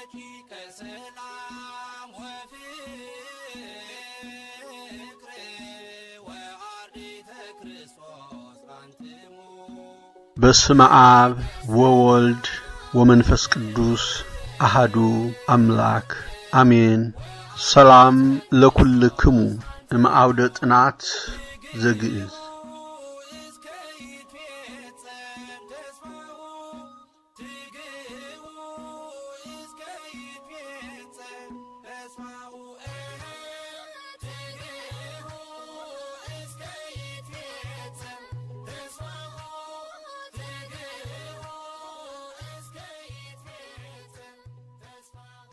ረቂቀ ሰላም ወፍቅር ወአርዲተ ክርስቶስ አንትሙ በስመ አብ ወወልድ ወመንፈስ ቅዱስ አሃዱ አምላክ አሜን። ሰላም ለኩልክሙ እምአውደ ጥናት ዘግእዝ እስከ ይትፌጸም ተስፋሁ ትግህቡ እስከ ይትፌጸም ተስፋሁ ትግህቡ እስከ ይትፌጸም ተስፋሁ ትግህቡ እስከ ይትፌጸም ተስፋሁ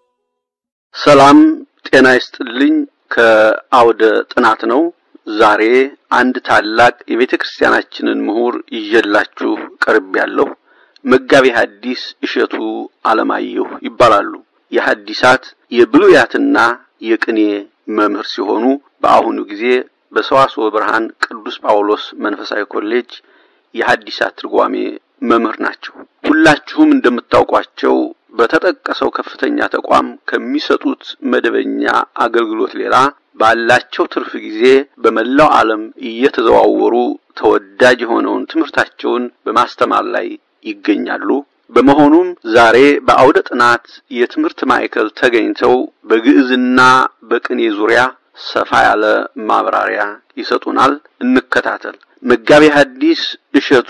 ሰላም ጤና ይስጥልኝ። ከአውደ ጥናት ነው። ዛሬ አንድ ታላቅ የቤተ ክርስቲያናችንን ምሁር ይዤላችሁ ቀርቤያለሁ። መጋቤ ሐዲስ እሸቱ አለማየሁ ይባላሉ። የሐዲሳት የብሉያትና የቅኔ መምህር ሲሆኑ በአሁኑ ጊዜ በሰዋስወ ብርሃን ቅዱስ ጳውሎስ መንፈሳዊ ኮሌጅ የሐዲሳት ትርጓሜ መምህር ናቸው። ሁላችሁም እንደምታውቋቸው በተጠቀሰው ከፍተኛ ተቋም ከሚሰጡት መደበኛ አገልግሎት ሌላ ባላቸው ትርፍ ጊዜ በመላው ዓለም እየተዘዋወሩ ተወዳጅ የሆነውን ትምህርታቸውን በማስተማር ላይ ይገኛሉ። በመሆኑም ዛሬ በአውደ ጥናት የትምህርት ማዕከል ተገኝተው በግዕዝና በቅኔ ዙሪያ ሰፋ ያለ ማብራሪያ ይሰጡናል። እንከታተል። መጋቤ ሐዲስ እሸቱ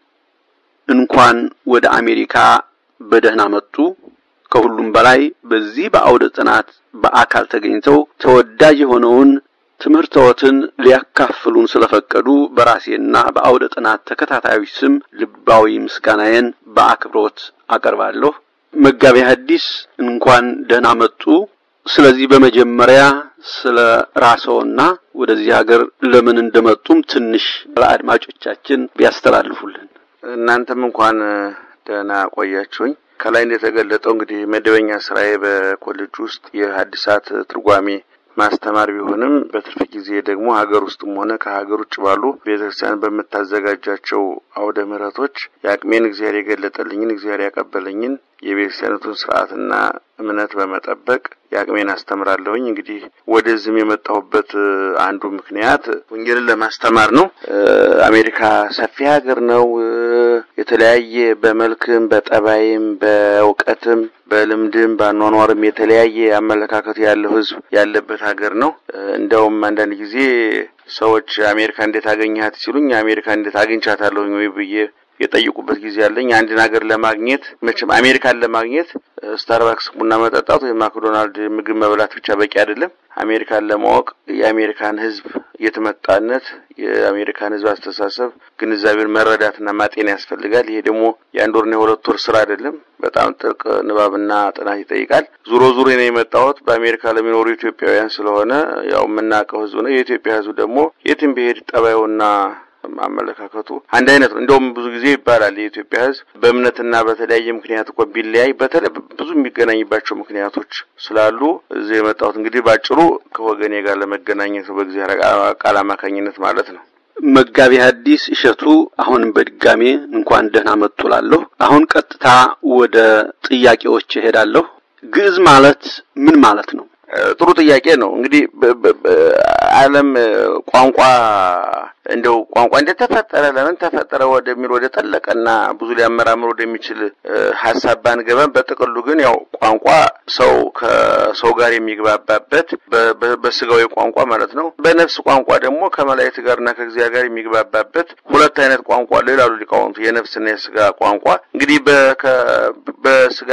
እንኳን ወደ አሜሪካ በደህና መጡ። ከሁሉም በላይ በዚህ በአውደ ጥናት በአካል ተገኝተው ተወዳጅ የሆነውን ትምህርተዎትን ሊያካፍሉን ስለፈቀዱ በራሴና በአውደ ጥናት ተከታታዮች ስም ልባዊ ምስጋናዬን በአክብሮት አቀርባለሁ። መጋቤ ሐዲስ እንኳን ደህና መጡ። ስለዚህ በመጀመሪያ ስለ ራስዎና ወደዚህ ሀገር ለምን እንደመጡም ትንሽ ለአድማጮቻችን ቢያስተላልፉልን። እናንተም እንኳን ደህና ቆያችሁኝ። ከላይ እንደተገለጠው እንግዲህ መደበኛ ስራዬ በኮሌጅ ውስጥ የሐዲሳት ትርጓሜ ማስተማር ቢሆንም በትርፍ ጊዜ ደግሞ ሀገር ውስጥም ሆነ ከሀገር ውጭ ባሉ ቤተክርስቲያን በምታዘጋጃቸው አውደ ምሕረቶች የአቅሜን እግዚአብሔር የገለጠልኝን እግዚአብሔር ያቀበለኝን የቤተክርስቲያኒቱን ስርዓትና እምነት በመጠበቅ የአቅሜን አስተምራለሁኝ። እንግዲህ ወደዚህም የመጣሁበት አንዱ ምክንያት ወንጌልን ለማስተማር ነው። አሜሪካ ሰፊ ሀገር ነው። የተለያየ በመልክም በጠባይም በእውቀትም በልምድም በአኗኗርም የተለያየ አመለካከት ያለው ሕዝብ ያለበት ሀገር ነው። እንደውም አንዳንድ ጊዜ ሰዎች አሜሪካ እንዴት አገኘሃት ሲሉኝ አሜሪካ እንዴት አግኝቻታለሁኝ ወይ ብዬ የጠይቁበት ጊዜ አለኝ። አንድን ሀገር ለማግኘት መቼም አሜሪካን ለማግኘት ስታርባክስ ቡና መጠጣት ወይም ማክዶናልድ ምግብ መብላት ብቻ በቂ አይደለም። አሜሪካን ለማወቅ የአሜሪካን ህዝብ የትመጣነት የአሜሪካን ህዝብ አስተሳሰብ ግንዛቤን መረዳትና ማጤን ያስፈልጋል። ይሄ ደግሞ የአንድ ወርና የሁለት ወር ስራ አይደለም። በጣም ጥልቅ ንባብና ጥናት ይጠይቃል። ዙሮ ዙሮ ነው የመጣሁት በአሜሪካ ለሚኖሩ ኢትዮጵያውያን ስለሆነ ያው የምናውቀው ህዝብ ነው። የኢትዮጵያ ህዝብ ደግሞ የትም ብሄድ ጠባዩና አመለካከቱ አንድ አይነት ነው። እንደውም ብዙ ጊዜ ይባላል የኢትዮጵያ ህዝብ በእምነትና በተለያየ ምክንያት እኮ ቢለያይ በተለይ ብዙ የሚገናኝባቸው ምክንያቶች ስላሉ እዚህ የመጣሁት እንግዲህ ባጭሩ ከወገኔ ጋር ለመገናኘት ነው፣ በእግዚአብሔር ቃል አማካኝነት ማለት ነው። መጋቤ ሐዲስ እሸቱ አሁንም በድጋሜ እንኳን ደህና መጡ እላለሁ። አሁን ቀጥታ ወደ ጥያቄዎች እሄዳለሁ። ግዕዝ ማለት ምን ማለት ነው? ጥሩ ጥያቄ ነው። እንግዲህ ዓለም ቋንቋ እንደው ቋንቋ እንዴት ተፈጠረ፣ ለምን ተፈጠረ ወደሚል ወደ ጠለቀና ብዙ ሊያመራምር ወደሚችል ሀሳብ ባንገባም በጥቅሉ ግን ያው ቋንቋ ሰው ከሰው ጋር የሚግባባበት በስጋዊ ቋንቋ ማለት ነው። በነፍስ ቋንቋ ደግሞ ከመላእክት ጋርና ከእግዚአብሔር ጋር የሚግባባበት ሁለት አይነት ቋንቋ አለው ይላሉ ሊቃውንቱ፣ የነፍስና የስጋ ቋንቋ። እንግዲህ በስጋ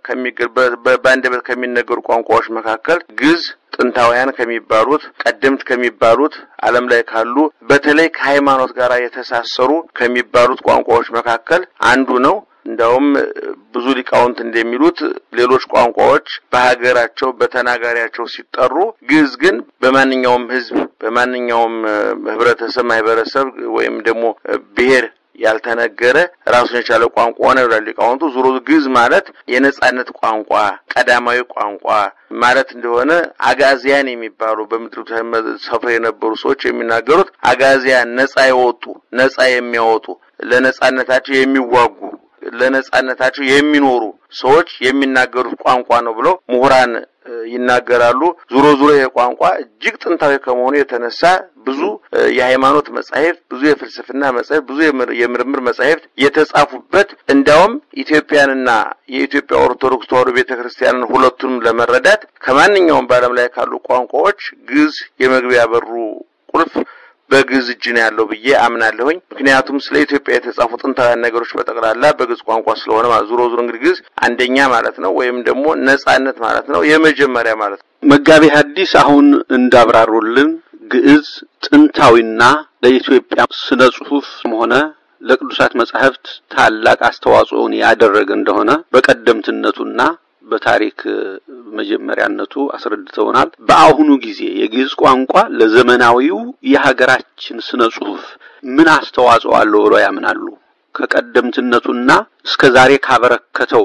በአንደበት ከሚነገሩ ቋንቋዎች መካከል ግዕዝ ጥንታውያን ከሚባሉት ቀደምት ከሚባሉት ዓለም ላይ ካሉ በተለይ ከሃይማኖት ጋር የተሳሰሩ ከሚባሉት ቋንቋዎች መካከል አንዱ ነው። እንደውም ብዙ ሊቃውንት እንደሚሉት ሌሎች ቋንቋዎች በሀገራቸው በተናጋሪያቸው ሲጠሩ፣ ግዕዝ ግን በማንኛውም ሕዝብ በማንኛውም ህብረተሰብ ማህበረሰብ ወይም ደግሞ ብሔር ያልተነገረ ራሱን የቻለ ቋንቋ ነው ይላሉ ሊቃውንቱ። ዙሮ ግዕዝ ማለት የነጻነት ቋንቋ፣ ቀዳማዊ ቋንቋ ማለት እንደሆነ አጋዚያን የሚባሉ በምድር ሰፍረው የነበሩ ሰዎች የሚናገሩት አጋዚያን ነጻ የወጡ ነጻ የሚያወጡ ለነጻነታቸው የሚዋጉ ለነጻነታቸው የሚኖሩ ሰዎች የሚናገሩት ቋንቋ ነው ብለው ምሁራን እ፣ ይናገራሉ። ዙሮ ዙሮ ይሄ ቋንቋ እጅግ ጥንታዊ ከመሆኑ የተነሳ ብዙ እ፣ የሃይማኖት መጻሕፍት፣ ብዙ የፍልስፍና መጻሕፍት፣ ብዙ የምር- የምርምር መጻሕፍት የተጻፉበት እንዲያውም ኢትዮጵያንና የኢትዮጵያ ኦርቶዶክስ ተዋሕዶ ቤተክርስቲያንን ሁለቱንም ለመረዳት ከማንኛውም በዓለም ላይ ካሉ ቋንቋዎች ግዕዝ የመግቢያ በሩ ቁልፍ በግዕዝ እጅ ነው ያለው ብዬ አምናለሁኝ። ምክንያቱም ስለ ኢትዮጵያ የተጻፉ ጥንታውያን ነገሮች በጠቅላላ በግዕዝ ቋንቋ ስለሆነ ማለት ዙሮ ዙሮ እንግዲህ ግዕዝ አንደኛ ማለት ነው፣ ወይም ደግሞ ነጻነት ማለት ነው፣ የመጀመሪያ ማለት ነው። መጋቢ ሐዲስ አሁን እንዳብራሩልን ግዕዝ ጥንታዊና ለኢትዮጵያ ስነ ጽሑፍም ሆነ ለቅዱሳት መጻሕፍት ታላቅ አስተዋጽኦን ያደረገ እንደሆነ በቀደምትነቱና በታሪክ እ፣ መጀመሪያነቱ አስረድተውናል። በአሁኑ ጊዜ የግዕዝ ቋንቋ ለዘመናዊው የሀገራችን ስነ ጽሑፍ ምን አስተዋጽኦ አለው ብለው ያምናሉ? ከቀደምትነቱና እስከ ዛሬ ካበረከተው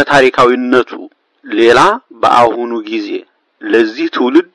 ከታሪካዊነቱ ሌላ በአሁኑ ጊዜ ለዚህ ትውልድ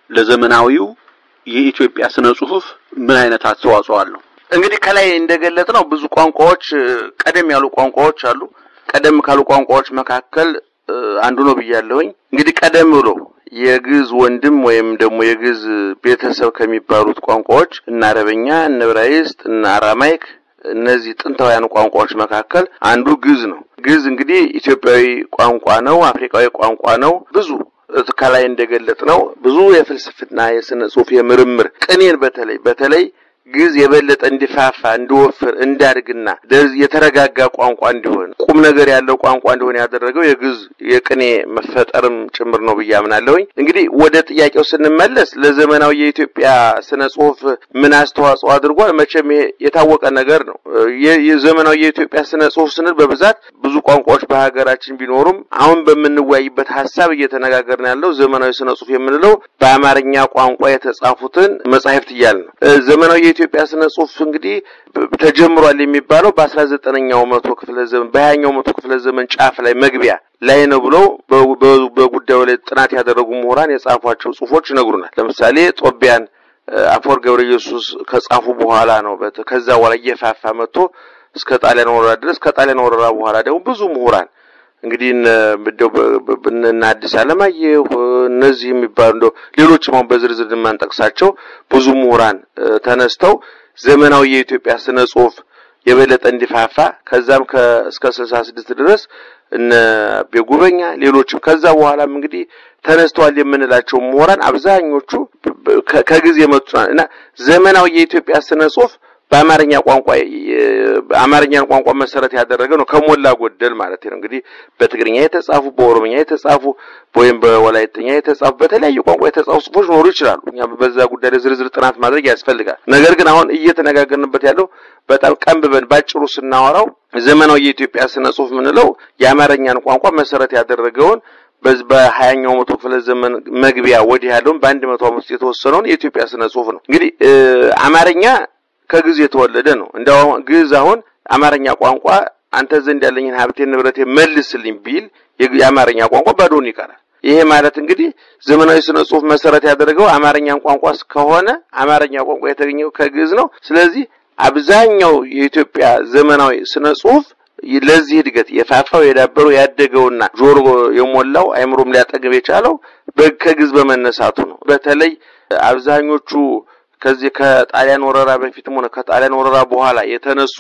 ለዘመናዊው የኢትዮጵያ ስነ ጽሑፍ ምን አይነት አስተዋጽኦ አለው? እንግዲህ ከላይ እንደገለጥ ነው ብዙ ቋንቋዎች እ፣ ቀደም ያሉ ቋንቋዎች አሉ። ቀደም ካሉ ቋንቋዎች መካከል እ፣ አንዱ ነው ብያለሁኝ። እንግዲህ ቀደም ብሎ የግዕዝ ወንድም ወይም ደግሞ የግዕዝ ቤተሰብ ከሚባሉት ቋንቋዎች እነ አረበኛ፣ እነ ዕብራይስጥ፣ እነ አራማይክ እነዚህ ጥንታውያን ቋንቋዎች መካከል አንዱ ግዕዝ ነው። ግዕዝ እንግዲህ ኢትዮጵያዊ ቋንቋ ነው፣ አፍሪካዊ ቋንቋ ነው። ብዙ ከላይ እንደገለጥ ነው ብዙ የፍልስፍና የስነ ጽሑፍ የምርምር ቅኔን በተለይ በተለይ ግዕዝ የበለጠ እንዲፋፋ እንዲወፍር እንዳድግና ደዝ- የተረጋጋ ቋንቋ እንዲሆን ቁም ነገር ያለው ቋንቋ እንዲሆን ያደረገው የግዕዝ የቅኔ መፈጠርም ጭምር ነው ብዬ አምናለሁኝ። እንግዲህ ወደ ጥያቄው ስንመለስ ለዘመናዊ የኢትዮጵያ ስነ ጽሑፍ ምን አስተዋጽኦ አድርጓል? መቼም ይሄ የታወቀ ነገር ነው። የ- የዘመናዊ የኢትዮጵያ ስነ ጽሑፍ ስንል በብዛት ብዙ ቋንቋዎች በሀገራችን ቢኖሩም አሁን በምንወያይበት ሀሳብ እየተነጋገርን ያለው ዘመናዊ ስነ ጽሑፍ የምንለው በአማርኛ ቋንቋ የተጻፉትን መጻሕፍት እያል ነው። እ፣ ዘመናዊ የኢትዮጵያ ስነ ጽሑፍ እንግዲህ ብ- ተጀምሯል የሚባለው በአስራ ዘጠነኛው መቶ ክፍለ ዘመን በሀያኛው መቶ ክፍለ ዘመን ጫፍ ላይ መግቢያ ላይ ነው ብለው በ- በ- በጉዳዩ ላይ ጥናት ያደረጉ ምሁራን የጻፏቸው ጽሑፎች ይነግሩናል። ለምሳሌ ጦቢያን እ፣ አፈወርቅ ገብረ ኢየሱስ ከጻፉ በኋላ ነው በት- ከዛ በኋላ እየፋፋ መጥቶ እስከ ጣሊያን ወረራ ድረስ ከጣሊያን ወረራ በኋላ ደግሞ ብዙ ምሁራን እንግዲህ እነ እንደው በ- በ- እነ አዲስ አለማየሁ እነዚህ የሚባሉ እንደው ሌሎችም አሁን በዝርዝር የማንጠቅሳቸው ብዙ ምሁራን እ፣ ተነስተው ዘመናዊ የኢትዮጵያ ስነ ጽሑፍ የበለጠ እንዲፋፋ ከዛም ከ እስከ ስልሳ ስድስት ድረስ እነ ቤጉበኛ ሌሎችም ከዛ በኋላም እንግዲህ ተነስተዋል የምንላቸው ምሁራን አብዛኞቹ በ- ከ- ከጊዜ የመጡ ና- እና ዘመናዊ የኢትዮጵያ ስነ ጽሑፍ በአማርኛ ቋንቋ የ- አማርኛን ቋንቋ መሰረት ያደረገ ነው ከሞላ ጎደል ማለት ነው። እንግዲህ በትግርኛ የተጻፉ በኦሮምኛ የተጻፉ ወይም በወላይተኛ የተጻፉ በተለያዩ ቋንቋ የተጻፉ ጽሑፎች ሊኖሩ ይችላሉ። እኛ በዛ ጉዳይ ላይ ዝርዝር ጥናት ማድረግ ያስፈልጋል። ነገር ግን አሁን እየተነጋገርንበት ያለው በጣም ቀንብበን ባጭሩ ስናወራው ዘመናዊ የኢትዮጵያ ስነ ጽሑፍ የምንለው የአማርኛን ቋንቋ መሰረት ያደረገውን በዚህ በሀያኛው መቶ ክፍለ ዘመን መግቢያ ወዲህ ያለውን በአንድ መቶ ዓመት ውስጥ የተወሰነውን የኢትዮጵያ ስነ ጽሑፍ ነው። እንግዲህ እ፣ አማርኛ ከግዕዝ የተወለደ ነው። እንዲያው ግዕዝ አሁን አማርኛ ቋንቋ አንተ ዘንድ ያለኝን ሀብቴን ንብረቴ መልስልኝ ቢል የግ- የአማርኛ ቋንቋ ባዶውን ይቀራል። ይሄ ማለት እንግዲህ ዘመናዊ ስነ ጽሑፍ መሰረት ያደረገው አማርኛን ቋንቋ ከሆነ አማርኛ ቋንቋ የተገኘው ከግዕዝ ነው። ስለዚህ አብዛኛው የኢትዮጵያ ዘመናዊ ስነ ጽሑፍ ለዚህ እድገት የፋፋው የዳበረው ያደገውና ጆሮ የሞላው አይምሮም ሊያጠግብ የቻለው በ- ከግዕዝ በመነሳቱ ነው። በተለይ አብዛኞቹ ከዚህ ከጣሊያን ወረራ በፊትም ሆነ ከጣሊያን ወረራ በኋላ የተነሱ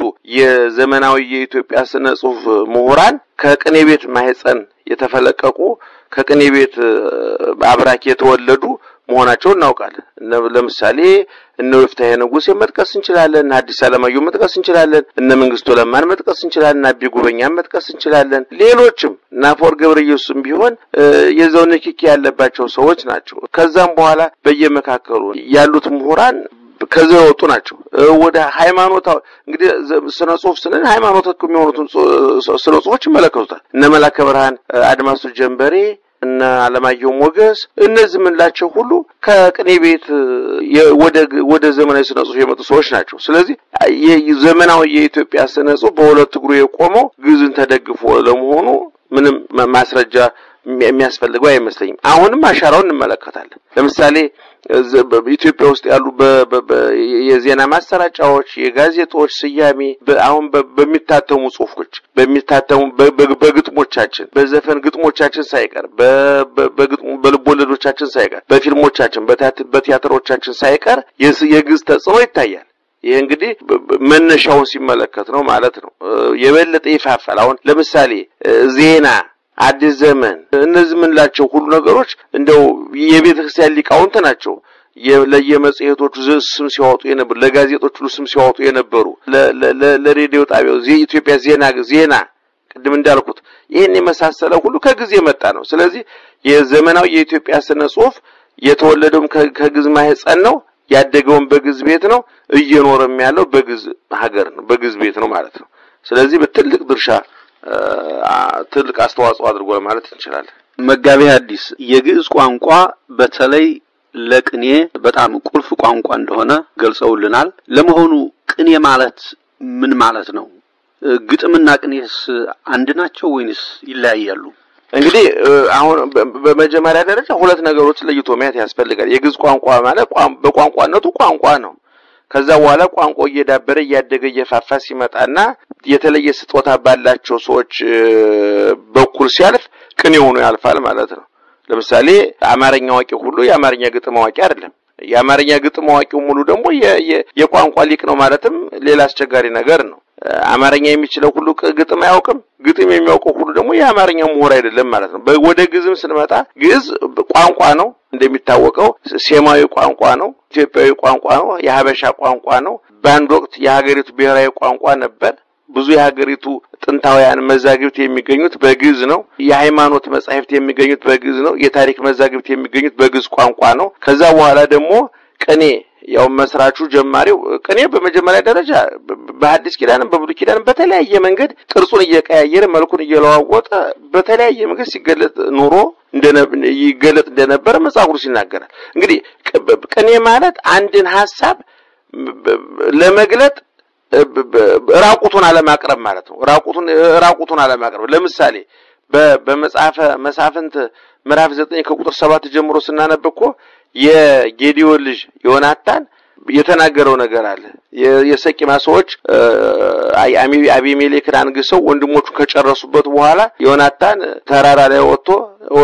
የዘመናዊ የኢትዮጵያ ስነ ጽሑፍ ምሁራን ከቅኔ ቤት ማህፀን የተፈለቀቁ ከቅኔ ቤት እ፣ አብራክ የተወለዱ መሆናቸውን እናውቃለን። እነ- ለምሳሌ እነ ወፍታሔ ንጉሴ መጥቀስ እንችላለን። እነ ሐዲስ ዓለማየሁ መጥቀስ እንችላለን። እነ መንግስቱ ለማን መጥቀስ እንችላለን። እነ አቢ ጉበኛን መጥቀስ እንችላለን። ሌሎችም እነ አፈወርቅ ገብረ ኢየሱስም ቢሆን እ፣ የዛው ንክኪ ያለባቸው ሰዎች ናቸው። ከዛም በኋላ በየመካከሉ ያሉት ምሁራን ከዚያ የወጡ ናቸው። እ፣ ወደ ሃይማኖታዊ እንግዲህ ዘ- ስነ ጽሑፍ ስንል ሃይማኖት የሚሆኑትን ጽ- ስነ ጽሑፎች ይመለከቱታል። እነ መላከ ብርሃን እ፣ አድማሱ ጀንበሬ እነ አለማየሁ ሞገስ እነዚህ የምንላቸው ሁሉ ከቅኔ ቤት እ፣ የ- ወደ ግ- ወደ ዘመናዊ ስነ ጽሑፍ የመጡ ሰዎች ናቸው። ስለዚህ የ- ዘመናዊ የኢትዮጵያ ስነ ጽሑፍ በሁለት እግሩ የቆመው ግዕዝን ተደግፎ ለመሆኑ ምንም ማ- ማስረጃ የሚ- የሚያስፈልገው አይመስለኝም። አሁንም አሻራውን እንመለከታለን። ለምሳሌ እዘ- በ- ኢትዮጵያ ውስጥ ያሉ በ- በ- በ- የዜና ማሰራጫዎች የጋዜጦች ስያሜ በ- አሁን በ- በሚታተሙ ጽሁፎች በሚታተሙ በ- በ- በግጥሞቻችን በዘፈን ግጥሞቻችን ሳይቀር በ- በ- በግጥሙ በልቦለዶቻችን ሳይቀር በፊልሞቻችን በቲያት- በቲያትሮቻችን ሳይቀር የስ- የግዕዝ ተጽዕኖ ይታያል። ይህ እንግዲህ በ- በ- መነሻውን ሲመለከት ነው ማለት ነው። እ፣ የበለጠ ይፋፋል። አሁን ለምሳሌ እ፣ ዜና አዲስ ዘመን እነዚህ የምንላቸው ሁሉ ነገሮች እንደው የቤተ ክርስቲያን ሊቃውንት ናቸው። የ- ለየመጽሔቶቹ ዝ- ስም ሲያወጡ የነበሩ ለጋዜጦች ሁሉ ስም ሲያወጡ የነበሩ ለ- ለ- ለ- ለሬዲዮ ጣቢያው ዜ- ኢትዮጵያ ዜና ዜና ቅድም እንዳልኩት ይህን የመሳሰለ ሁሉ ከጊዜ የመጣ ነው። ስለዚህ የዘመናዊ የኢትዮጵያ ስነ ጽሁፍ የተወለደውም ከ- ከግዕዝ ማህፀን ነው፣ ያደገውም በግዕዝ ቤት ነው፣ እየኖረም ያለው በግዕዝ ሀገር ነው፣ በግዕዝ ቤት ነው ማለት ነው። ስለዚህ በትልቅ ድርሻ እ፣ አ- ትልቅ አስተዋጽኦ አድርጓል ማለት እንችላለን። መጋቤ ሐዲስ የግዕዝ ቋንቋ በተለይ ለቅኔ በጣም ቁልፍ ቋንቋ እንደሆነ ገልጸውልናል። ለመሆኑ ቅኔ ማለት ምን ማለት ነው? እ፣ ግጥምና ቅኔስ አንድ ናቸው ወይንስ ይለያያሉ? እንግዲህ እ፣ አሁን በ- በመጀመሪያ ደረጃ ሁለት ነገሮችን ለይቶ ማየት ያስፈልጋል። የግዕዝ ቋንቋ ማለት ቋን- በቋንቋነቱ ቋንቋ ነው። ከዛ በኋላ ቋንቋ እየዳበረ እያደገ እየፋፋ ሲመጣና የተለየ ስጦታ ባላቸው ሰዎች እ፣ በኩል ሲያልፍ ቅኔ ሆኖ ያልፋል ማለት ነው። ለምሳሌ አማርኛ አዋቂ ሁሉ የአማርኛ ግጥም አዋቂ አይደለም። የአማርኛ ግጥም አዋቂው ሙሉ ደግሞ የ- የ- የቋንቋ ሊቅ ነው ማለትም ሌላ አስቸጋሪ ነገር ነው። እ፣ አማርኛ የሚችለው ሁሉ ቅ- ግጥም አያውቅም። ግጥም የሚያውቀው ሁሉ ደግሞ የአማርኛ ምሁር አይደለም ማለት ነው። በ- ወደ ግዕዝም ስንመጣ ግዕዝ ቋንቋ ነው እንደሚታወቀው፣ ሴማዊ ቋንቋ ነው፣ ኢትዮጵያዊ ቋንቋ ነው፣ የሀበሻ ቋንቋ ነው። በአንድ ወቅት የሀገሪቱ ብሔራዊ ቋንቋ ነበር። ብዙ የሀገሪቱ ጥንታውያን መዛግብት የሚገኙት በግዕዝ ነው። የሃይማኖት መጻሕፍት የሚገኙት በግዕዝ ነው። የታሪክ መዛግብት የሚገኙት በግዕዝ ቋንቋ ነው። ከዛ በኋላ ደግሞ ቅኔ ያው መስራቹ ጀማሪው ቅኔ በመጀመሪያ ደረጃ በ- በሐዲስ ኪዳንም በብሉይ ኪዳንም በተለያየ መንገድ ቅርጹን እየቀያየረ መልኩን እየለዋወጠ በተለያየ መንገድ ሲገለጥ ኑሮ እንደነ- ይገለጥ እንደነበረ መጽሐፍ ቅዱስ ይናገራል። እንግዲህ ቅ- በ- ቅኔ ማለት አንድን ሀሳብ በ- በ- ለመግለጥ በ- በ- ራቁቱን አለማቅረብ ማለት ነው። ራቁቱን ራቁቱን አለማቅረብ ለምሳሌ በ- በመጽሐፈ መሳፍንት ምዕራፍ ዘጠኝ ከቁጥር ሰባት ጀምሮ ስናነብ እኮ የጌዲዮን ልጅ ዮናታን የተናገረው ነገር አለ። የ- የሰቂማ ሰዎች እ፣ አይ- አሚ- አቢሜሌክን አንግሰው ወንድሞቹን ከጨረሱበት በኋላ ዮናታን ተራራ ላይ ወጥቶ ኦ፣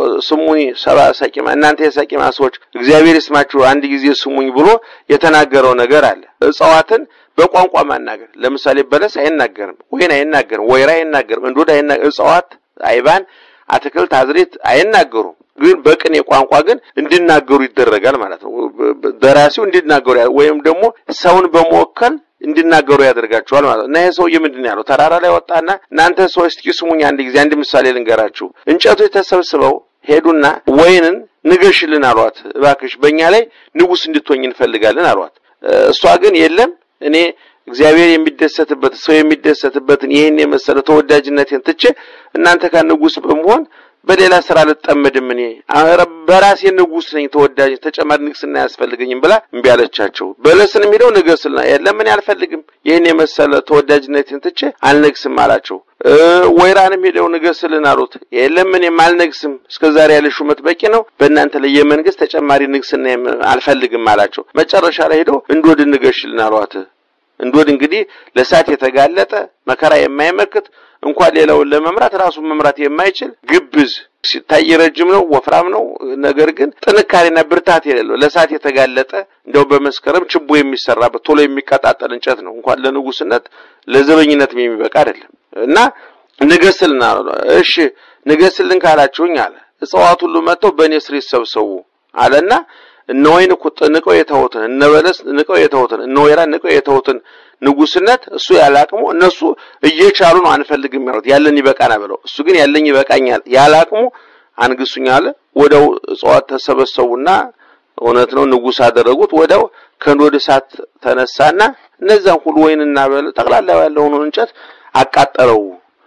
ስሙኝ ሰባ ሰቂማ እናንተ የሰቂማ ሰዎች እግዚአብሔር ይስማችሁ አንድ ጊዜ ስሙኝ ብሎ የተናገረው ነገር አለ። እጽዋትን በቋንቋ ማናገር ለምሳሌ በለስ አይናገርም፣ ወይን አይናገርም፣ ወይራ አይናገርም፣ እንዶድ አይናገርም። እጽዋት አይባን፣ አትክልት፣ አዝሬት አይናገሩም። ግን በቅኔ ቋንቋ ግን እንዲናገሩ ይደረጋል ማለት ነው። በ- በ- ደራሲው እንዲናገሩ ያ- ወይም ደግሞ ሰውን በመወከል እንዲናገሩ ያደርጋቸዋል ማለት ነው። እና ይሄ ሰውዬ ምንድን ነው ያለው? ተራራ ላይ ወጣና እናንተ ሰዎች እስኪ ስሙኝ አንድ ጊዜ አንድ ምሳሌ ልንገራችሁ። እንጨቶች ተሰብስበው ሄዱና ወይንን ንገሽልን አሏት። እባክሽ በእኛ ላይ ንጉሥ እንድትሆኝ እንፈልጋለን አሏት። እ፣ እሷ ግን የለም እኔ እግዚአብሔር የሚደሰትበት ሰው የሚደሰትበትን ይህን የመሰለ ተወዳጅነቴን ትቼ እናንተ ጋር ንጉሥ በመሆን በሌላ ስራ ልጠመድም እኔ ኧረ በራሴ ንጉሥ ነኝ ተወዳጅ ተጨማሪ ንግስና አያስፈልገኝም ብላ እምቢ አለቻቸው። በለስን የሚለው ንገስልና የለም እኔ አልፈልግም ይህን የመሰለ ተወዳጅነቴን ትቼ አልነግስም አላቸው። እ ወይራንም ሄደው ንገስልን አሉት። የለም እኔም አልነግስም እስከ ዛሬ ያለ ሹመት በቂ ነው፣ በእናንተ ላይ የመንግስት ተጨማሪ ንግስና የም- አልፈልግም አላቸው። መጨረሻ ላይ ሄደው እንዶድ ንገሽልን አሏት። እንዶድ እንግዲህ ለእሳት የተጋለጠ መከራ የማይመክት እንኳን ሌላውን ለመምራት ራሱን መምራት የማይችል ግብዝ ሲታይ ረጅም ነው፣ ወፍራም ነው። ነገር ግን ጥንካሬና ብርታት የሌለው ለእሳት የተጋለጠ እንደው በመስከረም ችቦ የሚሰራበት ቶሎ የሚቀጣጠል እንጨት ነው። እንኳን ለንጉስነት ለዘበኝነትም የሚበቃ አይደለም እና ንገስልን አሉ። እሺ ንገስልን ካላችሁኝ አለ እጽዋት ሁሉ መጥተው በእኔ ስር ይሰብሰቡ አለና እነ ወይን ቁጥ ንቀው የተውትን እነ በለስ ንቀው የተውትን እነ ወይራ ንቀው የተውትን ንጉስነት እሱ ያላቅሙ እነሱ እየቻሉ ነው አንፈልግም ያሉት ያለን ይበቃና ብለው እሱ ግን ያለኝ ይበቃኛል ያላቅሙ አንግሱኝ አለ። ወደው እጽዋት ተሰበሰቡና እውነት ነው ንጉስ አደረጉት። ወደው ከንዶድ እሳት ተነሳና እነዛን ሁሉ ወይንና በለ ጠቅላላ ያለውን እንጨት አቃጠለው።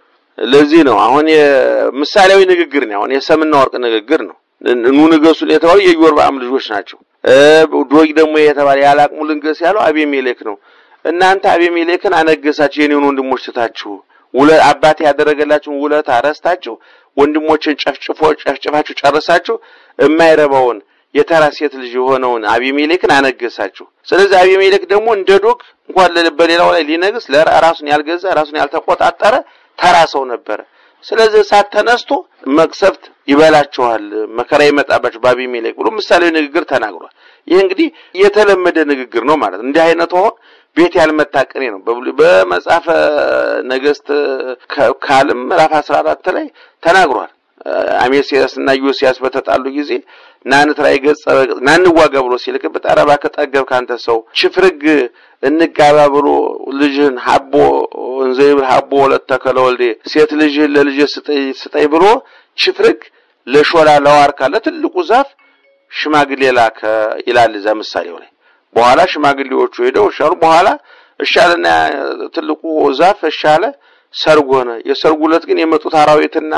ለዚህ ነው አሁን የምሳሌያዊ ንግግር ነው። አሁን የሰምና ወርቅ ንግግር ነው። ኑ ንገሱን የተባሉ የኢዮርብዓም ልጆች ናቸው። እ ዶግ ደግሞ የተባለ ያላቅሙ ልንገስ ያለው አቤሜሌክ ነው። እናንተ አቤሜሌክን አነገሳችሁ የኔን ወንድሞች ትታችሁ ውለ አባቴ ያደረገላችሁን ውለታ ረስታችሁ ወንድሞችን ጨፍጭፎ ጨፍጭፋችሁ ጨርሳችሁ የማይረባውን የተራ ሴት ልጅ የሆነውን አቢሜሌክን አነገሳችሁ። ስለዚህ አቢሜሌክ ደግሞ እንደ ዶግ እንኳን ለ- በሌላው ላይ ሊነግስ ለራ- ራሱን ያልገዛ ራሱን ያልተቆጣጠረ ተራ ሰው ነበረ። ስለዚህ እሳት ተነስቶ መቅሰፍት ይበላችኋል፣ መከራ ይመጣባችሁ በአቢሜሌክ ብሎ ምሳሌያዊ ንግግር ተናግሯል። ይህ እንግዲህ የተለመደ ንግግር ነው ማለት ነው። እንዲህ አይነቱ አሁን ቤት ያልመታ ቅኔ ነው። በብሉይ በመጽሐፈ ነገሥት ከ- ካልም ምዕራፍ 14 ላይ ተናግሯል። አሜሲያስ እና ዮሲያስ በተጣሉ ጊዜ ናንትራይ ገጸ በገጽ ናንዋጋ ብሎ ሲልክበት ኧረ እባክህ ጠገብክ አንተ ሰው ሽፍርግ እንጋባ ብሎ ልጅህን ሀቦ እንዘይብል ሀቦ ወለተ ከለወልዴ ሴት ልጅህን ለልጅ ስጠኝ ስጠኝ ብሎ ሽፍርግ ለሾላ ለዋርካ ለትልቁ ዛፍ ሽማግሌ ላከ ይላል እዛ ምሳሌው ላይ። በኋላ ሽማግሌዎቹ ሄደው እሻሉ። በኋላ እሻለና ትልቁ ዛፍ እሻለ፣ ሰርግ ሆነ። የሰርጉ ዕለት ግን የመጡት አራዊትና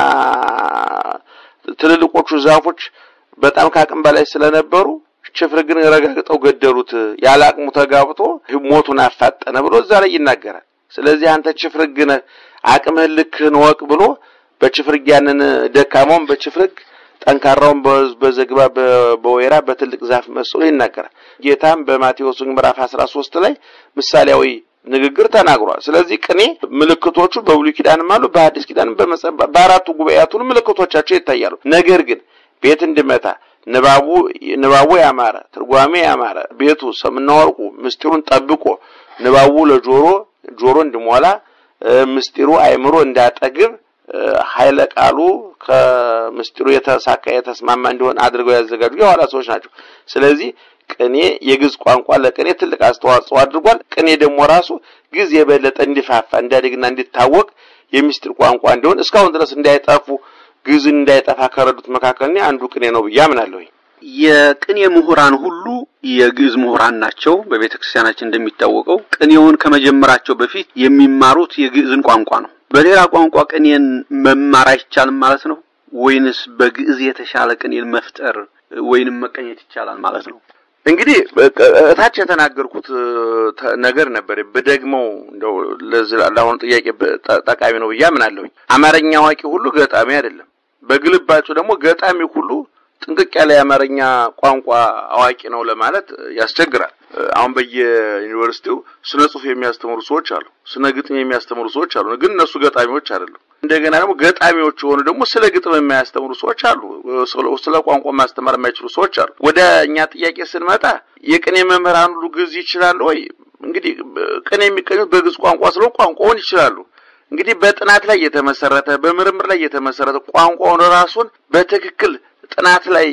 ትልልቆቹ ዛፎች በጣም ከአቅም በላይ ስለነበሩ ሽፍርግን ረጋግጠው ገደሉት። ያለ አቅሙ ተጋብቶ ሞቱን አፋጠነ ብሎ እዛ ላይ ይናገራል። ስለዚህ አንተ ችፍርግ ነህ፣ አቅምህን ልክህን ወቅ ብሎ በችፍርግ ያንን ደካማውን በችፍርግ ጠንካራውን በ- በዝግባ በ- በወይራ በትልቅ ዛፍ መስሎ ይናገራል። ጌታም በማቴዎስ ምዕራፍ 13 ላይ ምሳሌያዊ ንግግር ተናግሯል። ስለዚህ ቅኔ ምልክቶቹ በብሉይ ኪዳንም አሉ፣ በሐዲስ ኪዳንም በመጽሐፍ በአራቱ ጉባኤያቱን ምልክቶቻቸው ይታያሉ። ነገር ግን ቤት እንዲመታ ንባቡ ንባቡ ያማረ ትርጓሜ ያማረ ቤቱ ሰምና ወርቁ ምስጢሩን ጠብቆ ንባቡ ለጆሮ ጆሮ እንዲሞላ እ፣ ምስጢሩ አይምሮ እንዳጠግብ እ፣ ኃይለ ቃሉ ከምስጢሩ የተሳካ የተስማማ እንዲሆን አድርገው ያዘጋጁ የኋላ ሰዎች ናቸው። ስለዚህ ቅኔ የግዕዝ ቋንቋ ለቅኔ ትልቅ አስተዋጽኦ አድርጓል። ቅኔ ደግሞ ራሱ ግዕዝ የበለጠ እንዲፋፋ እንዲያድግና እንዲታወቅ የሚስጢር ቋንቋ እንዲሆን እስካሁን ድረስ እንዳይጠፉ ግዕዝን እንዳይጠፋ ከረዱት መካከል እኔ አንዱ ቅኔ ነው ብዬ አምናለሁኝ። የቅኔ ምሁራን ሁሉ የግዕዝ ምሁራን ናቸው። በቤተ ክርስቲያናችን እንደሚታወቀው ቅኔውን ከመጀመራቸው በፊት የሚማሩት የግዕዝን ቋንቋ ነው። በሌላ ቋንቋ ቅኔን መማር አይቻልም ማለት ነው ወይንስ በግዕዝ የተሻለ ቅኔን መፍጠር ወይንም መቀኘት ይቻላል ማለት ነው? እንግዲህ እታች የተናገርኩት እ፣ ተ- ነገር ነበር በደግመው እንደው ለዚህ ለአሁኑ ጥያቄ በ- ጠ- ጠቃሚ ነው ብዬ አምናለሁኝ። አማርኛ አዋቂ ሁሉ ገጣሚ አይደለም። በግልባጩ ደግሞ ገጣሚ ሁሉ ጥንቅቅ ያለ የአማርኛ ቋንቋ አዋቂ ነው ለማለት ያስቸግራል። እ፣ አሁን በየዩኒቨርሲቲው ስነ ጽሑፍ የሚያስተምሩ ሰዎች አሉ፣ ስነ ግጥም የሚያስተምሩ ሰዎች አሉ። ግን እነሱ ገጣሚዎች አይደሉም። እንደገና ደግሞ ገጣሚዎች የሆኑ ደግሞ ስለ ግጥም የማያስተምሩ ሰዎች አሉ። ስለ- ስለ ቋንቋ ማስተማር የማይችሉ ሰዎች አሉ። ወደ እኛ ጥያቄ ስንመጣ የቅኔ መምህራን ሁሉ ግዕዝ ይችላሉ ወይ? እንግዲህ ቅኔ የሚቀኙት በግዕዝ ቋንቋ ስለሆነ ቋንቋውን ይችላሉ። እንግዲህ በጥናት ላይ የተመሰረተ በምርምር ላይ የተመሰረተ ቋንቋውን ራሱን በትክክል ጥናት ላይ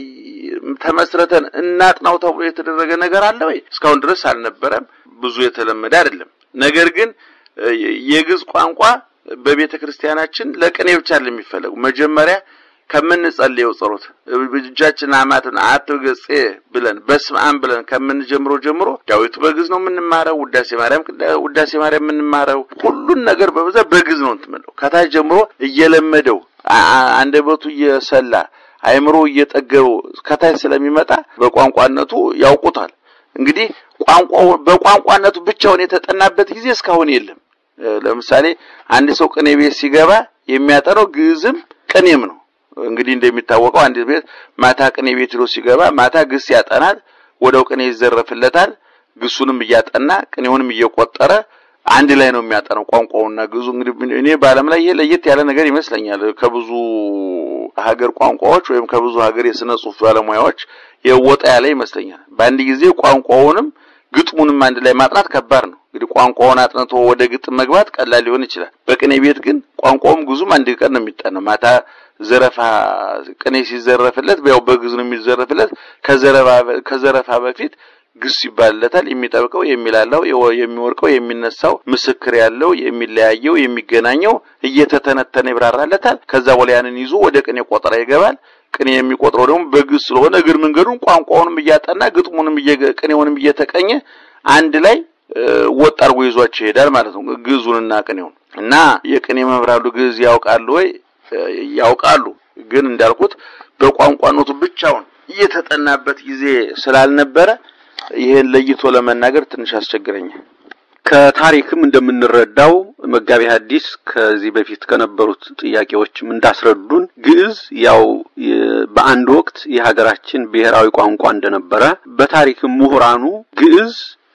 ተመስረተን እናጥናው ተብሎ የተደረገ ነገር አለ ወይ? እስካሁን ድረስ አልነበረም። ብዙ የተለመደ አይደለም። ነገር ግን እ፣ የግዕዝ ቋንቋ በቤተ ክርስቲያናችን ለቅኔ ብቻ አይደለም የሚፈለጉ መጀመሪያ ከምንጸልየው ጸሎት እጃችን አማትን አትገጼ ብለን በስመ አብ ብለን ከምንጀምረው ጀምሮ ዳዊቱ በግዕዝ ነው የምንማረው። ውዳሴ ማርያም ውዳሴ ማርያም የምንማረው ሁሉን ነገር በብዛት በግዕዝ ነው እንትምለው ከታች ጀምሮ እየለመደው አ- አ- አንደበቱ እየሰላ አይምሮ እየጠገበው ከታች ስለሚመጣ በቋንቋነቱ ያውቁታል። እንግዲህ ቋንቋው በቋንቋነቱ ብቻውን የተጠናበት ጊዜ እስካሁን የለም። እ፣ ለምሳሌ አንድ ሰው ቅኔ ቤት ሲገባ የሚያጠነው ግዕዝም ቅኔም ነው። እንግዲህ እንደሚታወቀው አንድ ቤት ማታ ቅኔ ቤት ሄዶ ሲገባ ማታ ግስ ያጠናል፣ ወደው ቅኔ ይዘረፍለታል። ግሱንም እያጠና ቅኔውንም እየቆጠረ አንድ ላይ ነው የሚያጠነው ቋንቋውና ግዕዙ። እንግዲህ እኔ በዓለም ላይ ይሄ ለየት ያለ ነገር ይመስለኛል ከብዙ ሀገር ቋንቋዎች ወይም ከብዙ ሀገር የስነ ጽሑፍ ባለሙያዎች የወጣ ያለ ይመስለኛል። በአንድ ጊዜ ቋንቋውንም ግጥሙንም አንድ ላይ ማጥናት ከባድ ነው። እንግዲህ ቋንቋውን አጥንቶ ወደ ግጥም መግባት ቀላል ሊሆን ይችላል። በቅኔ ቤት ግን ቋንቋውም ግዙም አንድ ቀን ነው የሚጠናው። ማታ ዘረፋ ቅኔ ሲዘረፍለት ያው በግዕዝ ነው የሚዘረፍለት። ከዘረፋ ከዘረፋ በፊት ግስ ይባልለታል። የሚጠብቀው የሚላላው የወ- የሚወርቀው የሚነሳው ምስክር ያለው የሚለያየው የሚገናኘው እየተተነተነ ይብራራለታል። ከዛ በኋላ ያንን ይዞ ወደ ቅኔ ቆጠራ ይገባል። ቅኔ የሚቆጥረው ደግሞ በግዕዝ ስለሆነ እግር መንገዱን ቋንቋውንም እያጠና ግጥሙንም እየ- ቅኔውንም እየተቀኘ አንድ ላይ እ፣ ወጥ አድርጎ ይዟቸው ይሄዳል ማለት ነው። ግዕዙንና ቅኔውን እና የቅኔ መምህራኑ ግዕዝ ያውቃሉ ወይ? እ፣ ያውቃሉ። ግን እንዳልኩት በቋንቋነቱ ብቻውን እየተጠናበት ጊዜ ስላልነበረ ይሄን ለይቶ ለመናገር ትንሽ አስቸግረኛል። ከታሪክም እንደምንረዳው መጋቢ ሐዲስ ከዚህ በፊት ከነበሩት ጥያቄዎችም እንዳስረዱን ግዕዝ ያው የ- በአንድ ወቅት የሀገራችን ብሔራዊ ቋንቋ እንደነበረ በታሪክም ምሁራኑ ግዕዝ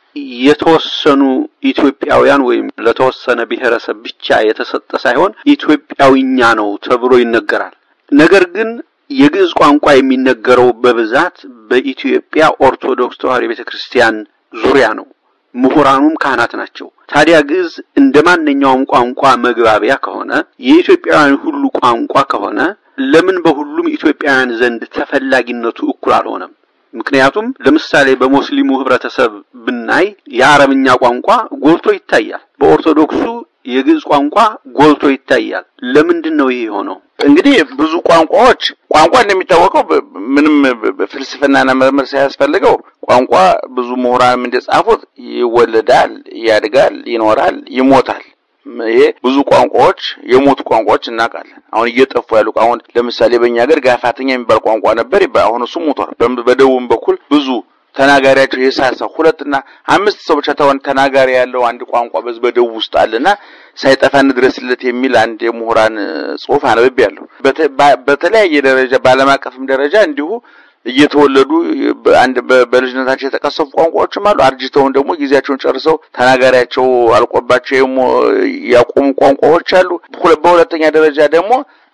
የተወሰኑ ኢትዮጵያውያን ወይም ለተወሰነ ብሔረሰብ ብቻ የተሰጠ ሳይሆን ኢትዮጵያዊኛ ነው ተብሎ ይነገራል። ነገር ግን የግዕዝ ቋንቋ የሚነገረው በብዛት በኢትዮጵያ ኦርቶዶክስ ተዋሕዶ ቤተክርስቲያን ዙሪያ ነው። ምሁራኑም ካህናት ናቸው። ታዲያ ግዕዝ እንደ ማንኛውም ቋንቋ መግባቢያ ከሆነ የኢትዮጵያውያን ሁሉ ቋንቋ ከሆነ ለምን በሁሉም ኢትዮጵያውያን ዘንድ ተፈላጊነቱ እኩል አልሆነም? ምክንያቱም ለምሳሌ በሙስሊሙ ህብረተሰብ ብናይ የአረብኛ ቋንቋ ጎልቶ ይታያል። በኦርቶዶክሱ የግዕዝ ቋንቋ ጎልቶ ይታያል። ለምንድን ነው ይሄ የሆነው? እንግዲህ ብዙ ቋንቋዎች ቋንቋ እንደሚታወቀው በ- ምንም በ- በ- ፍልስፍናና ምርምር ሳያስፈልገው ቋንቋ ብዙ ምሁራንም እንደጻፉት ይወለዳል፣ ያድጋል፣ ይኖራል፣ ይሞታል። ም- ይሄ ብዙ ቋንቋዎች የሞቱ ቋንቋዎች እናውቃለን። አሁን እየጠፉ ያሉ አሁን ለምሳሌ በእኛ ሀገር ጋፋተኛ የሚባል ቋንቋ ነበር ይባላል። አሁን እሱ ሞቷል። በም- በደቡብም በኩል ብዙ ተናጋሪያቸው የሳሳ ሁለትና አምስት ሰው ብቻ ተሆን ተናጋሪ ያለው አንድ ቋንቋ በዚህ በደቡብ ውስጥ አለና ሳይጠፋ እንድረስለት የሚል አንድ የምሁራን እ, ጽሑፍ አነብቤያለሁ። በተ- በ- በተለያየ ደረጃ በዓለም አቀፍም ደረጃ እንዲሁ እየተወለዱ በአንድ በ- በልጅነታቸው የተቀሰፉ ቋንቋዎችም አሉ። አርጅተውን ደግሞ ጊዜያቸውን ጨርሰው ተናጋሪያቸው አልቆባቸው የሞ- ያቆሙ ቋንቋዎች አሉ። ሁለ- በሁለተኛ ደረጃ ደግሞ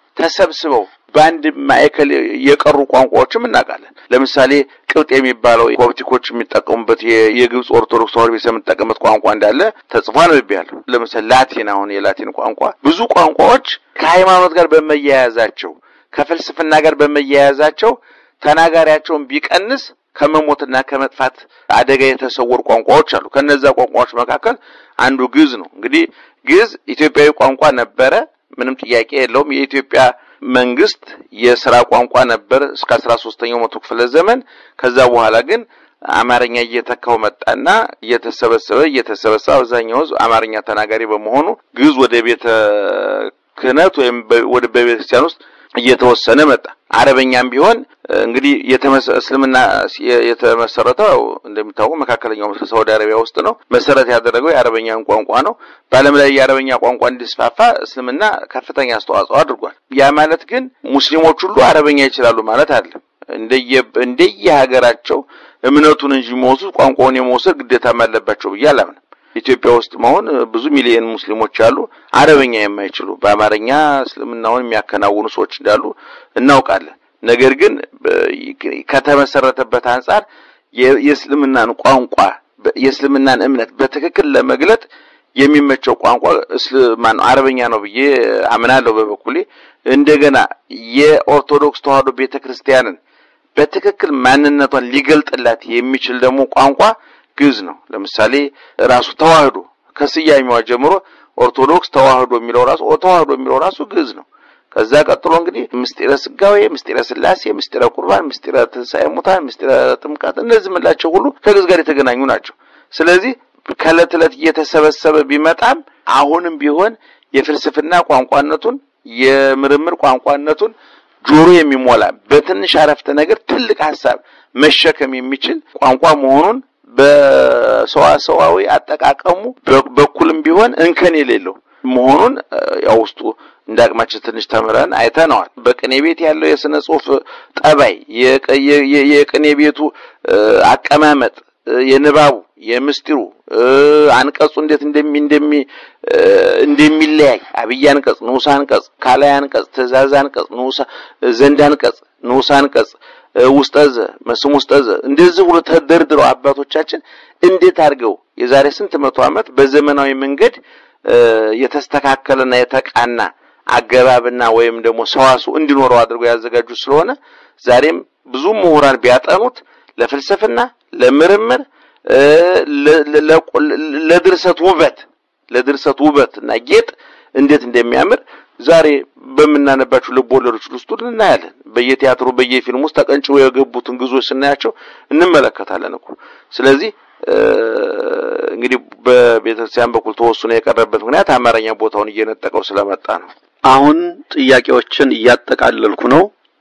ተሰብስበው በአንድ ማዕከል የቀሩ ቋንቋዎችም እናውቃለን። ለምሳሌ ቅብጥ የሚባለው ኮፕቲኮች የሚጠቀሙበት የ- የግብፅ ኦርቶዶክስ ተዋሕዶ ቤተክርስቲያን የምትጠቀምበት ቋንቋ እንዳለ ተጽፎ አንብቤያለሁ። ለምሳሌ ላቲን፣ አሁን የላቲን ቋንቋ ብዙ ቋንቋዎች ከሃይማኖት ጋር በመያያዛቸው ከፍልስፍና ጋር በመያያዛቸው ተናጋሪያቸውን ቢቀንስ ከመሞትና ከመጥፋት አደጋ የተሰወሩ ቋንቋዎች አሉ። ከነዛ ቋንቋዎች መካከል አንዱ ግዕዝ ነው። እንግዲህ ግዕዝ ኢትዮጵያዊ ቋንቋ ነበረ፣ ምንም ጥያቄ የለውም። የኢትዮጵያ መንግስት የስራ ቋንቋ ነበር እስከ አስራ ሶስተኛው መቶ ክፍለ ዘመን። ከዛ በኋላ ግን አማርኛ እየተካው መጣና እየተሰበሰበ እየተሰበሰበ አብዛኛው ሕዝብ አማርኛ ተናጋሪ በመሆኑ ግዕዝ ወደ ቤተ ክህነት ወይም በ- ወደ በቤተክርስቲያን ውስጥ እየተወሰነ መጣ። አረበኛም ቢሆን እ፣ እንግዲህ የተመሰ- እስልምና የ- የተመሰረተው ያው እንደሚታወቀው መካከለኛው ምስራቅ ሳውዲ አረቢያ ውስጥ ነው። መሰረት ያደረገው የአረበኛን ቋንቋ ነው። በዓለም ላይ የአረበኛ ቋንቋ እንዲስፋፋ እስልምና ከፍተኛ አስተዋጽኦ አድርጓል። ያ ማለት ግን ሙስሊሞች ሁሉ አረበኛ ይችላሉ ማለት አይደለም። እንደየ እንደየ ሀገራቸው እምነቱን እንጂ የሚወስዱት ቋንቋውን የመውሰድ ግዴታም አለባቸው ብዬ አላምንም። ኢትዮጵያ ውስጥ መሆን ብዙ ሚሊዮን ሙስሊሞች አሉ፣ አረበኛ የማይችሉ በአማርኛ እስልምናውን የሚያከናውኑ ሰዎች እንዳሉ እናውቃለን። ነገር ግን በ- ከተመሰረተበት አንጻር የ- የእስልምናን ቋንቋ በ- የእስልምናን እምነት በትክክል ለመግለጥ የሚመቸው ቋንቋ እስልማን አረበኛ ነው ብዬ አምናለሁ በበኩሌ። እንደገና የኦርቶዶክስ ተዋሕዶ ቤተክርስቲያንን በትክክል ማንነቷን ሊገልጥላት የሚችል ደግሞ ቋንቋ ግዕዝ ነው። ለምሳሌ ራሱ ተዋህዶ ከስያሜዋ ጀምሮ ኦርቶዶክስ ተዋህዶ የሚለው ራሱ ተዋህዶ የሚለው ራሱ ግዕዝ ነው። ከዛ ቀጥሎ እንግዲህ ምስጢረ ስጋዌ፣ ምስጢረ ስላሴ፣ ምስጢረ ቁርባን፣ ምስጢረ ትንሣኤ ሙታን፣ ምስጢረ ጥምቀት እነዚህ የምላቸው ሁሉ ከግዕዝ ጋር የተገናኙ ናቸው። ስለዚህ ከዕለት ዕለት እየተሰበሰበ ቢመጣም አሁንም ቢሆን የፍልስፍና ቋንቋነቱን የምርምር ቋንቋነቱን ጆሮ የሚሞላ በትንሽ አረፍተ ነገር ትልቅ ሀሳብ መሸከም የሚችል ቋንቋ መሆኑን በሰዋሰዋዊ አጠቃቀሙ በ- በኩልም ቢሆን እንከን የሌለው መሆኑን እ፣ ያው ውስጡ እንደ አቅማችን ትንሽ ተምረን አይተነዋል። በቅኔ ቤት ያለው የስነ ጽሁፍ ጠባይ፣ የቀ- የ- የ- የቅኔ ቤቱ እ፣ አቀማመጥ፣ እ፣ የንባቡ፣ የምስጢሩ እ፣ አንቀጹ እንዴት እንደሚ እንደሚ እ፣ እንደሚለያይ አብይ አንቀጽ፣ ንዑስ አንቀጽ፣ ካላይ አንቀጽ፣ ትእዛዝ አንቀጽ፣ ንዑስ ዘንድ አንቀጽ፣ ንዑስ አንቀጽ እ፣ ውስጠዘ መስም ውስጠዘ እንደዚህ ብሎ ተደርድረው አባቶቻችን እንዴት አድርገው የዛሬ ስንት መቶ ዓመት በዘመናዊ መንገድ እ፣ የተስተካከለና የተቃና አገባብና ወይም ደግሞ ሰዋሱ እንዲኖረው አድርገው ያዘጋጁ ስለሆነ ዛሬም ብዙ ምሁራን ቢያጠኑት ለፍልስፍና፣ ለምርምር እ፣ ለ- ለ- ለ- ለድርሰት ውበት ለድርሰት ውበት እና ጌጥ እንዴት እንደሚያምር ዛሬ በምናነባቸው ልብ ወለዶች ውስጥ ሁሉ እናያለን። በየቲያትሩ በየፊልሙ ውስጥ ተቀንጭበው የገቡትን ግዞች ስናያቸው እንመለከታለን እኮ። ስለዚህ እ፣ እንግዲህ በቤተክርስቲያን በኩል ተወስኖ የቀረበት ምክንያት አማርኛ ቦታውን እየነጠቀው ስለመጣ ነው። አሁን ጥያቄዎችን እያጠቃለልኩ ነው።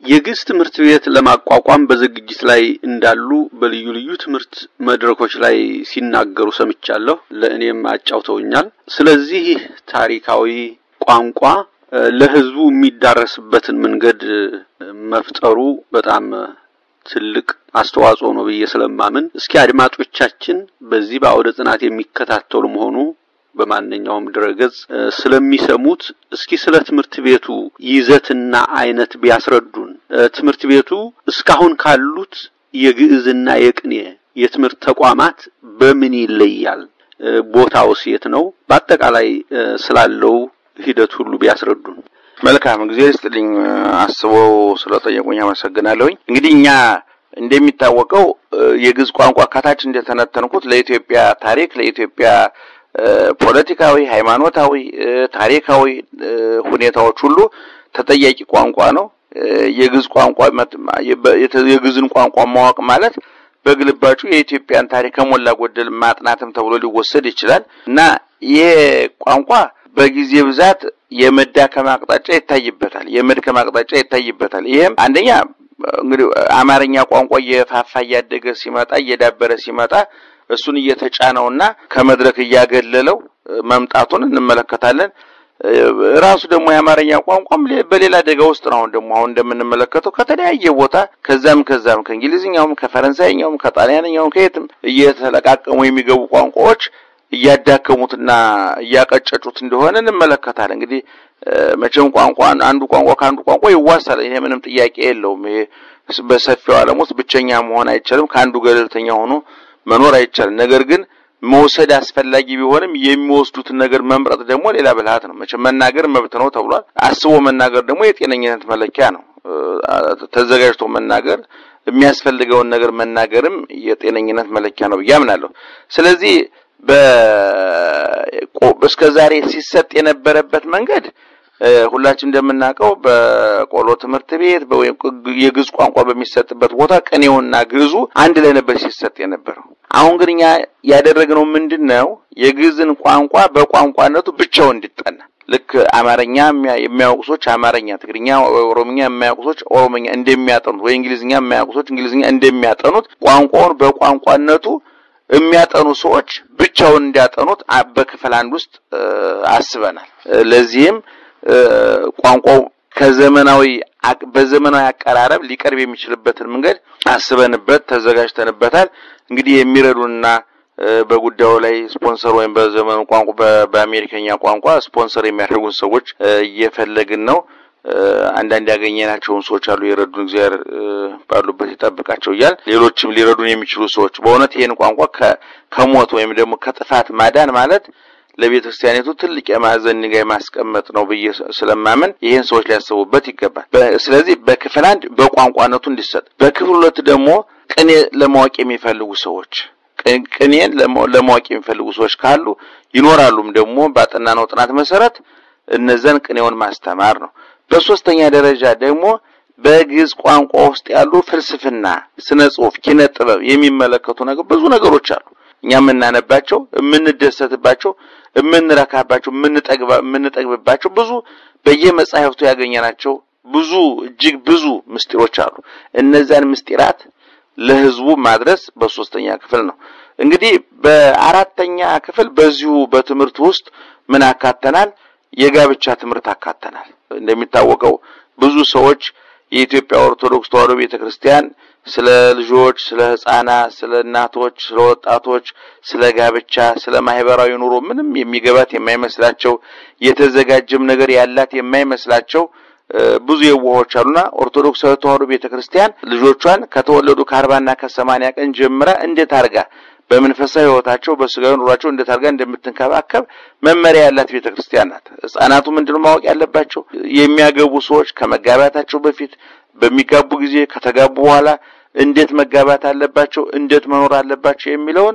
የግዕዝ ትምህርት ቤት ለማቋቋም በዝግጅት ላይ እንዳሉ በልዩ ልዩ ትምህርት መድረኮች ላይ ሲናገሩ ሰምቻለሁ። ለእኔም አጫውተውኛል። ስለዚህ ታሪካዊ ቋንቋ ለሕዝቡ የሚዳረስበትን መንገድ መፍጠሩ በጣም ትልቅ አስተዋጽኦ ነው ብዬ ስለማምን እስኪ አድማጮቻችን በዚህ በአውደ ጥናት የሚከታተሉ መሆኑ በማንኛውም ድረገጽ ስለሚሰሙት እስኪ ስለ ትምህርት ቤቱ ይዘትና አይነት ቢያስረዱን። ትምህርት ቤቱ እስካሁን ካሉት የግዕዝና የቅኔ የትምህርት ተቋማት በምን ይለያል? ቦታውስ የት ነው? በአጠቃላይ ስላለው ሂደት ሁሉ ቢያስረዱን። መልካም ጊዜ ይስጥልኝ። አስበው ስለጠየቁኝ አመሰግናለሁኝ። እንግዲህ እኛ እንደሚታወቀው የግዕዝ ቋንቋ ከታች እንደተነተንኩት ለኢትዮጵያ ታሪክ ለኢትዮጵያ ፖለቲካዊ፣ ሃይማኖታዊ፣ ታሪካዊ ሁኔታዎች ሁሉ ተጠያቂ ቋንቋ ነው። የግዕዝ ቋንቋ የግዕዝን ቋንቋ ማወቅ ማለት በግልባጩ የኢትዮጵያን ታሪክ ከሞላ ጎደል ማጥናትም ተብሎ ሊወሰድ ይችላል እና ይሄ ቋንቋ በጊዜ ብዛት የመዳከም አቅጣጫ ይታይበታል፣ የመድከም አቅጣጫ ይታይበታል። ይሄም አንደኛ እንግዲህ አማርኛ ቋንቋ እየፋፋ እያደገ ሲመጣ እየዳበረ ሲመጣ እሱን እየተጫነውና ከመድረክ እያገለለው መምጣቱን እንመለከታለን። ራሱ ደግሞ የአማርኛ ቋንቋም በሌላ አደጋ ውስጥ ነው። አሁን ደግሞ አሁን እንደምንመለከተው ከተለያየ ቦታ ከዛም ከዛም ከእንግሊዝኛውም ከፈረንሳይኛውም ከጣሊያንኛውም ከየትም እየተለቃቀሙ የሚገቡ ቋንቋዎች እያዳከሙትና እያቀጨጩት እንደሆነ እንመለከታለን። እንግዲህ መቼም ቋንቋ አንዱ ቋንቋ ከአንዱ ቋንቋ ይዋሳል። ይሄ ምንም ጥያቄ የለውም። ይሄ በሰፊው ዓለም ውስጥ ብቸኛ መሆን አይቻልም። ከአንዱ ገለልተኛ ሆኖ መኖር አይቻልም። ነገር ግን መውሰድ አስፈላጊ ቢሆንም የሚወስዱትን ነገር መምረጥ ደግሞ ሌላ ብልሃት ነው። መቼም መናገር መብት ነው ተብሏል። አስቦ መናገር ደግሞ የጤነኝነት መለኪያ ነው። ተዘጋጅቶ መናገር የሚያስፈልገውን ነገር መናገርም የጤነኝነት መለኪያ ነው ብዬ አምናለሁ። ስለዚህ እስከ ዛሬ ሲሰጥ የነበረበት መንገድ ሁላችን እንደምናውቀው በቆሎ ትምህርት ቤት ወይም የግዕዝ ቋንቋ በሚሰጥበት ቦታ ቅኔውና ግዕዙ አንድ ላይ ነበር ሲሰጥ የነበረው። አሁን ግን እኛ ያደረግነው ምንድን ነው? የግዕዝን ቋንቋ በቋንቋነቱ ብቻው እንዲጠና ልክ አማርኛ የሚያውቁ ሰዎች አማርኛ፣ ትግርኛ፣ ኦሮምኛ የሚያውቁ ሰዎች ኦሮምኛ እንደሚያጠኑት ወይ እንግሊዝኛ የሚያውቁ ሰዎች እንግሊዝኛ እንደሚያጠኑት ቋንቋውን በቋንቋነቱ የሚያጠኑ ሰዎች ብቻውን እንዲያጠኑት በክፍል አንድ ውስጥ አስበናል። ለዚህም ቋንቋው ከዘመናዊ በዘመናዊ አቀራረብ ሊቀርብ የሚችልበትን መንገድ አስበንበት ተዘጋጅተንበታል። እንግዲህ የሚረዱና በጉዳዩ ላይ ስፖንሰር ወይም በዘመኑ ቋንቋ በአሜሪከኛ ቋንቋ ስፖንሰር የሚያደርጉን ሰዎች እየፈለግን ነው። አንዳንድ ያገኘናቸውን ሰዎች አሉ የረዱን፣ እግዚአብሔር ባሉበት ይጠብቃቸው እያል ሌሎችም ሊረዱን የሚችሉ ሰዎች በእውነት ይህን ቋንቋ ከሞት ወይም ደግሞ ከጥፋት ማዳን ማለት ለቤተ ክርስቲያኒቱ ትልቅ የማዕዘን ድንጋይ ማስቀመጥ ነው ብዬ ስለማመን ይህን ሰዎች ሊያስቡበት ይገባል። ስለዚህ በክፍል አንድ በቋንቋነቱ እንዲሰጥ፣ በክፍል ሁለት ደግሞ ቅኔ ለማወቅ የሚፈልጉ ሰዎች ቅኔን ለማወቅ የሚፈልጉ ሰዎች ካሉ ይኖራሉም ደግሞ ባጠናነው ጥናት መሰረት እነዛን ቅኔውን ማስተማር ነው። በሶስተኛ ደረጃ ደግሞ በግዕዝ ቋንቋ ውስጥ ያሉ ፍልስፍና፣ ስነ ጽሁፍ፣ ኪነ ጥበብ የሚመለከቱ ነገር ብዙ ነገሮች አሉ። እኛ የምናነባቸው፣ የምንደሰትባቸው፣ የምንረካባቸው፣ የምንጠግብባቸው ብዙ በየመጻሕፍቱ ያገኘናቸው ብዙ እጅግ ብዙ ምስጢሮች አሉ። እነዛን ምስጢራት ለሕዝቡ ማድረስ በሶስተኛ ክፍል ነው። እንግዲህ በአራተኛ ክፍል በዚሁ በትምህርት ውስጥ ምን አካተናል? የጋብቻ ትምህርት አካተናል። እንደሚታወቀው ብዙ ሰዎች የኢትዮጵያ ኦርቶዶክስ ተዋሕዶ ቤተክርስቲያን ስለ ልጆች፣ ስለ ሕፃናት፣ ስለ እናቶች፣ ስለ ወጣቶች፣ ስለ ጋብቻ፣ ስለ ማህበራዊ ኑሮ ምንም የሚገባት የማይመስላቸው የተዘጋጀም ነገር ያላት የማይመስላቸው ብዙ የዋሆች አሉና ኦርቶዶክሳዊ ተዋሕዶ ቤተክርስቲያን ልጆቿን ከተወለዱ ከአርባና ከሰማንያ ቀን ጀምራ እንዴት አርጋ በመንፈሳዊ ሕይወታቸው በስጋዊ ኑሯቸው እንዴት አድርጋ እንደምትንከባከብ መመሪያ ያላት ቤተክርስቲያን ናት። ሕፃናቱ ምንድነው ማወቅ ያለባቸው? የሚያገቡ ሰዎች ከመጋባታቸው በፊት፣ በሚጋቡ ጊዜ፣ ከተጋቡ በኋላ እንዴት መጋባት አለባቸው፣ እንዴት መኖር አለባቸው የሚለውን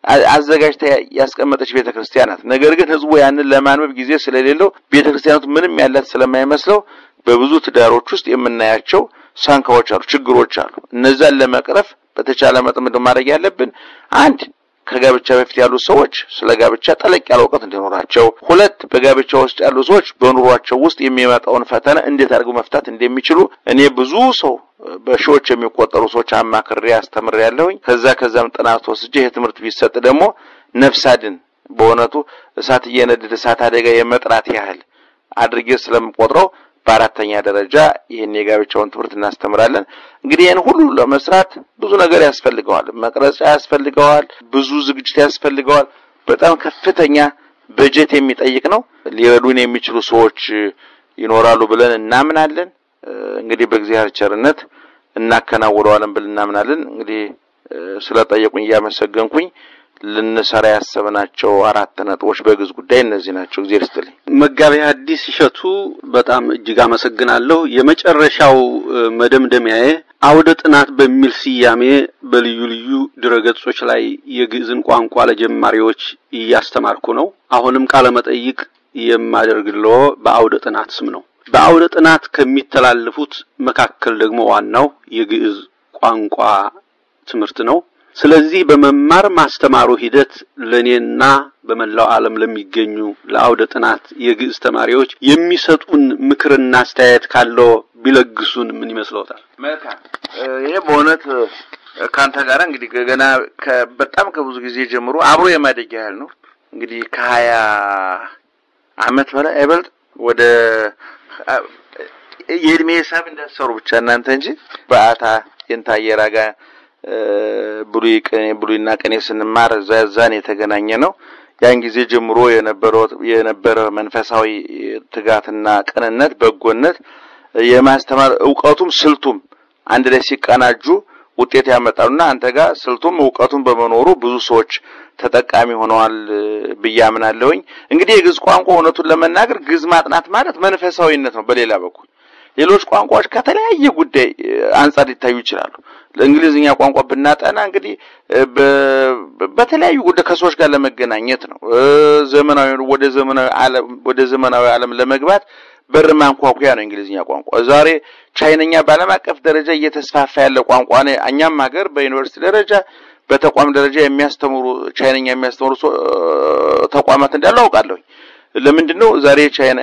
አዘጋጅታ ያስቀመጠች ቤተክርስቲያን ናት። ነገር ግን ሕዝቡ ያንን ለማንበብ ጊዜ ስለሌለው ቤተክርስቲያናቱ ምንም ያላት ስለማይመስለው በብዙ ትዳሮች ውስጥ የምናያቸው ሳንካዎች አሉ፣ ችግሮች አሉ። እነዛን ለመቅረፍ በተቻለ መጠን ምንድን ማድረግ ያለብን አንድ ከጋብቻ በፊት ያሉ ሰዎች ስለ ጋብቻ ጠለቅ ያለ እውቀት እንዲኖራቸው፣ ሁለት በጋብቻ ውስጥ ያሉ ሰዎች በኑሯቸው ውስጥ የሚመጣውን ፈተና እንዴት አድርገው መፍታት እንደሚችሉ እኔ ብዙ ሰው በሺዎች የሚቆጠሩ ሰዎች አማክሬ አስተምሬ ያለሁኝ። ከዛ ከዛም ጥናት ወስጄ ይህ ትምህርት ቢሰጥ ደግሞ ነፍስ አድን በእውነቱ እሳት እየነደደ እሳት አደጋ የመጥራት ያህል አድርጌ ስለምቆጥረው በአራተኛ ደረጃ ይህን የጋብቻውን ትምህርት እናስተምራለን። እንግዲህ ይህን ሁሉ ለመስራት ብዙ ነገር ያስፈልገዋል። መቅረጫ ያስፈልገዋል። ብዙ ዝግጅት ያስፈልገዋል። በጣም ከፍተኛ በጀት የሚጠይቅ ነው። ሊረዱን የሚችሉ ሰዎች ይኖራሉ ብለን እናምናለን። እንግዲህ በእግዚአብሔር ቸርነት እናከናውረዋለን ብለን እናምናለን። እንግዲህ ስለጠየቁኝ እያመሰገንኩኝ ልንሰራ ያሰብናቸው አራት ነጥቦች በግዕዝ ጉዳይ እነዚህ ናቸው። እግዚአብሔር ይስጥልኝ። መጋቤ ሐዲስ እሸቱ በጣም እጅግ አመሰግናለሁ። የመጨረሻው መደምደሚያዬ አውደ ጥናት በሚል ስያሜ በልዩ ልዩ ድረገጾች ላይ የግዕዝን ቋንቋ ለጀማሪዎች እያስተማርኩ ነው። አሁንም ቃለ መጠይቅ የማደርግልዎ በአውደ ጥናት ስም ነው። በአውደ ጥናት ከሚተላለፉት መካከል ደግሞ ዋናው የግዕዝ ቋንቋ ትምህርት ነው። ስለዚህ በመማር ማስተማሩ ሂደት ለእኔና በመላው ዓለም ለሚገኙ ለአውደ ጥናት የግዕዝ ተማሪዎች የሚሰጡን ምክርና አስተያየት ካለው ቢለግሱን ምን ይመስለዎታል? መልካም። ይሄ በእውነት ከአንተ ጋር እንግዲህ ገና በጣም ከብዙ ጊዜ ጀምሮ አብሮ የማደግ ያህል ነው። እንግዲህ ከሀያ አመት በላይ አይበልጥ ወደ የእድሜ ሂሳብ እንዳሰሩ ብቻ እናንተ እንጂ በአታ የንታየራ ጋር ብሉይ ቅኔ ብሉይና ቅኔ ስንማር እዛ እዛን የተገናኘ ነው። ያን ጊዜ ጀምሮ የነበረው የነበረ መንፈሳዊ ትጋትና ቅንነት፣ በጎነት የማስተማር እውቀቱም ስልቱም አንድ ላይ ሲቀናጁ ውጤት ያመጣሉና አንተ ጋር ስልቱም እውቀቱም በመኖሩ ብዙ ሰዎች ተጠቃሚ ሆነዋል ብዬ አምናለሁኝ። እንግዲህ የግዕዝ ቋንቋ እውነቱን ለመናገር ግዕዝ ማጥናት ማለት መንፈሳዊነት ነው። በሌላ በኩል ሌሎች ቋንቋዎች ከተለያየ ጉዳይ አንጻር ሊታዩ ይችላሉ። ለእንግሊዝኛ ቋንቋ ብናጠና እንግዲህ በተለያዩ ጉዳይ ከሰዎች ጋር ለመገናኘት ነው። ዘመናዊ ወደ ዘመናዊ ዓለም ወደ ዘመናዊ ዓለም ለመግባት በር ማንኳኩያ ነው እንግሊዝኛ ቋንቋ። ዛሬ ቻይነኛ በዓለም አቀፍ ደረጃ እየተስፋፋ ያለ ቋንቋ ነው። እኛም ሀገር በዩኒቨርሲቲ ደረጃ በተቋም ደረጃ የሚያስተምሩ ቻይነኛ የሚያስተምሩ ተቋማት እንዳሉ አውቃለሁኝ። ለምንድን ነው ዛሬ የቻይና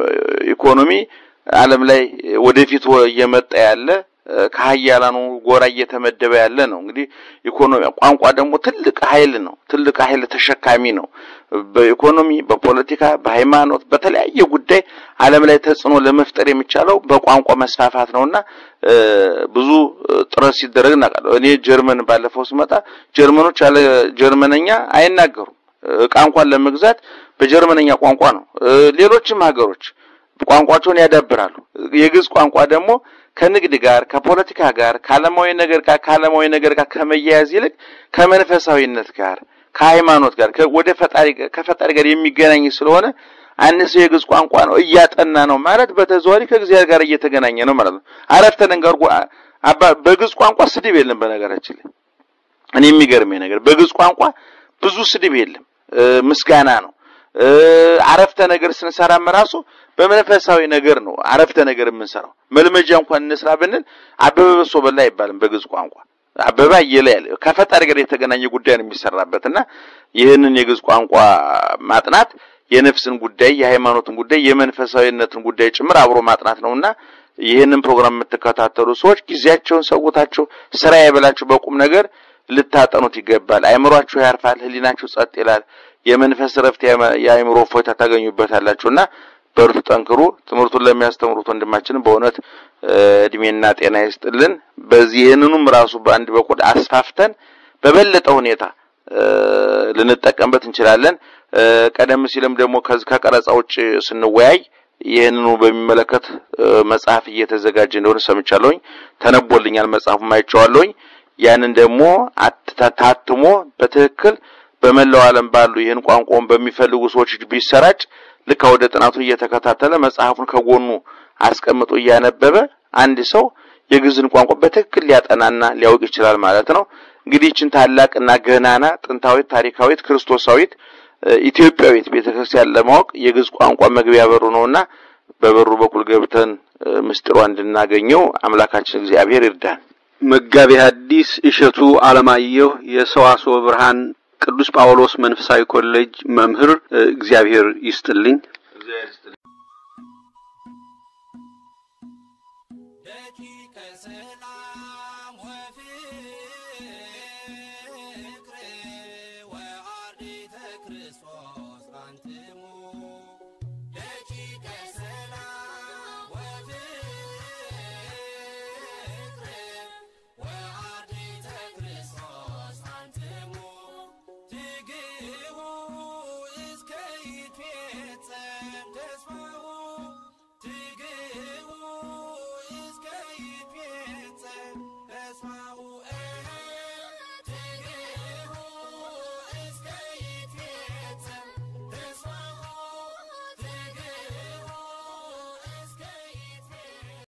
ኢኮኖሚ ዓለም ላይ ወደፊት እየመጣ ያለ ከሀያላኑ ጎራ እየተመደበ ያለ ነው። እንግዲህ ኢኮኖሚ ቋንቋ ደግሞ ትልቅ ኃይል ነው። ትልቅ ኃይል ተሸካሚ ነው። በኢኮኖሚ፣ በፖለቲካ፣ በሃይማኖት፣ በተለያየ ጉዳይ ዓለም ላይ ተጽዕኖ ለመፍጠር የሚቻለው በቋንቋ መስፋፋት ነውና ብዙ ጥረት ሲደረግ እናውቃለሁ። እኔ ጀርመን ባለፈው ስመጣ ጀርመኖች ያለ ጀርመነኛ አይናገሩም። እቃ እንኳን ለመግዛት በጀርመነኛ ቋንቋ ነው። ሌሎችም ሀገሮች ቋንቋቸውን ያዳብራሉ። የግዕዝ ቋንቋ ደግሞ ከንግድ ጋር ከፖለቲካ ጋር ከዓለማዊ ነገር ጋር ከዓለማዊ ነገር ጋር ከመያያዝ ይልቅ ከመንፈሳዊነት ጋር ከሃይማኖት ጋር ወደ ፈጣሪ ከፈጣሪ ጋር የሚገናኝ ስለሆነ አንድ ሰው የግዕዝ ቋንቋ ነው እያጠና ነው ማለት በተዘዋዋሪ ከእግዚአብሔር ጋር እየተገናኘ ነው ማለት ነው። አረፍተ ነገር አባ በግዕዝ ቋንቋ ስድብ የለም። በነገራችን ላይ እኔ የሚገርመኝ ነገር በግዕዝ ቋንቋ ብዙ ስድብ የለም፣ ምስጋና ነው። አረፍተ ነገር ስንሰራም ራሱ በመንፈሳዊ ነገር ነው አረፍተ ነገር የምንሰራው። መልመጃ እንኳን እንስራ ብንል አበበ በሶ በላ አይባልም በግዕዝ ቋንቋ። አበባ እየለ ያለ ከፈጣሪ ጋር የተገናኘ ጉዳይ ነው የሚሰራበት እና ይህንን የግዕዝ ቋንቋ ማጥናት የነፍስን ጉዳይ፣ የሃይማኖትን ጉዳይ፣ የመንፈሳዊነትን ጉዳይ ጭምር አብሮ ማጥናት ነውና ይህንን ፕሮግራም የምትከታተሉ ሰዎች ጊዜያቸውን ሰውታቸው ስራ የበላችሁ በቁም ነገር ልታጠኑት ይገባል። አይምሯችሁ ያርፋል፣ ህሊናችሁ ጸጥ ይላል። የመንፈስ ረፍት፣ የአይምሮ እፎይታ ታገኙበታላችሁና በርቱ፣ ጠንክሩ። ትምህርቱን ለሚያስተምሩት ወንድማችንም በእውነት እድሜና ጤና ይስጥልን። በዚህ ይህንኑም ራሱ በአንድ በኩል አስፋፍተን በበለጠ ሁኔታ ልንጠቀምበት እንችላለን። ቀደም ሲልም ደግሞ ከቀረጻ ውጭ ስንወያይ ይህንኑ በሚመለከት መጽሐፍ እየተዘጋጀ እንደሆነ ሰምቻለሁኝ። ተነቦልኛል፣ መጽሐፉም አይቼዋለሁኝ። ያንን ደግሞ ታትሞ በትክክል በመላው ዓለም ባሉ ይህን ቋንቋውን በሚፈልጉ ሰዎች ቢሰራጭ ልክ ወደ ጥናቱን እየተከታተለ መጽሐፉን ከጎኑ አስቀምጦ እያነበበ አንድ ሰው የግዕዝን ቋንቋ በትክክል ሊያጠናና ሊያውቅ ይችላል ማለት ነው። እንግዲህ ይህችን ታላቅና ገናና ጥንታዊት፣ ታሪካዊት፣ ክርስቶሳዊት ኢትዮጵያዊት ቤተክርስቲያን ለማወቅ የግዕዝ ቋንቋ መግቢያ በሩ ነውና በበሩ በኩል ገብተን ምስጢሯ እንድናገኘው አምላካችን እግዚአብሔር ይርዳን። መጋቤ ሐዲስ እሸቱ አለማየሁ የሰዋስወ ብርሃን ቅዱስ ጳውሎስ መንፈሳዊ ኮሌጅ መምህር፣ እግዚአብሔር ይስጥልኝ። ደቂቀ ሰላም